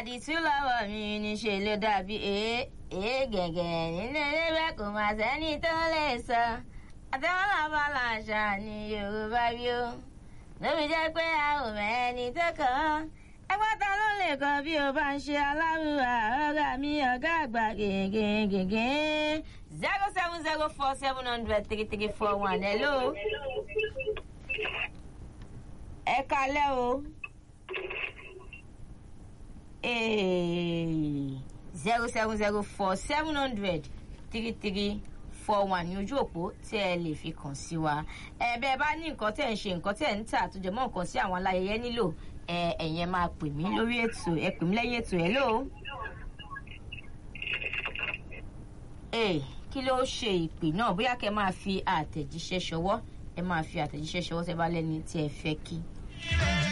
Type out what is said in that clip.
àdìtú lọ́wọ́ mi níṣẹ́ ló dàbí èé èé gẹ̀gẹ̀ nínú ewébẹ̀ kò má sẹ́ni tó lè sọ àtẹ̀wọ́n làbá làṣà ní yorùbá bí ó lóbi jẹ́ pé a ò mẹ́ni tó kàn án ẹgbẹ́ ta ló lè kọ bí o bá ń ṣe aláwùrà ọ̀gá mi ọ̀gá àgbà gègègègè zero seven zero four seven hundred three three four one hello. ẹ kalẹ́ o. zero seven zero four seven hundred three three four one ní ojú òpó tí ẹ lè fi kàn sí wa ẹ bẹ ẹ bá ní nǹkan tẹ ń ṣe nǹkan tẹ ń tà tó jẹ mọ́ nǹkan sí àwọn aláyẹyẹ nílò ẹ ẹ̀yẹn máa pè mí lórí ètò ẹ pè mí lẹ́yìn ètò ẹ lò ó. ee kí ló ṣe ìpè náà bóyá kẹ máa fi àtẹ̀jíṣẹ́ ṣọwọ́ ẹ máa fi àtẹ̀jíṣẹ́ ṣọwọ́ tẹ bá lẹ́ni tí ẹ fẹ́ kí.